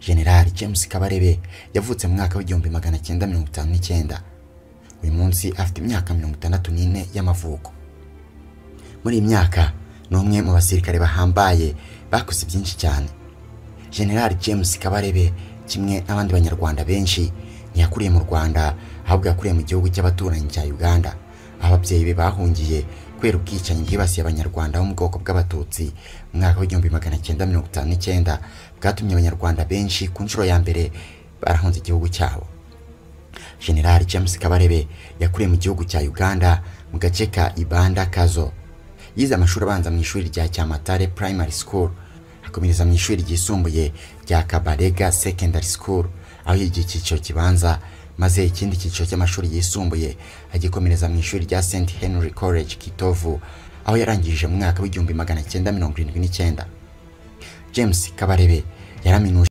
General James Kabarebe yavutse mu mwaka w'igihumbi magana cyenda mirongo itanu n'icyenda uyu munsi afite imyaka mirongo itandatu n'ine y'amavuko muri iyi myaka ni umwe mu basirikare bahambaye bakoze byinshi cyane General James Kabarebe kimwe n'abandi banyarwanda benshi ntiyakuriye mu Rwanda ahubwo yakuriye mu gihugu cy'abaturanyi cya Uganda aho ababyeyi be bahungiye kubera ubwicanyi bwibasiye abanyarwanda bo mu bwoko bw'abatutsi mu mwaka w'igihumbi magana cyenda mirongo itanu n'icyenda bwatumye abanyarwanda benshi ku nshuro ya mbere barahunze igihugu cyabo General James Kabarebe yakuriye mu gihugu cya Uganda mu gace ka Ibanda Kazo yize amashuri abanza mu ishuri rya Cyamatare Primary School akomereza mu ishuri ryisumbuye rya Kabarega Secondary School aho yigiye icyiciro kibanza maze ikindi cyiciro cy'amashuri yisumbuye agikomereza mu ishuri rya St Henry College Kitovu aho yarangije mu mwaka w'igihumbi magana cyenda mirongo irindwi n'icyenda James Kabarebe yaraminuje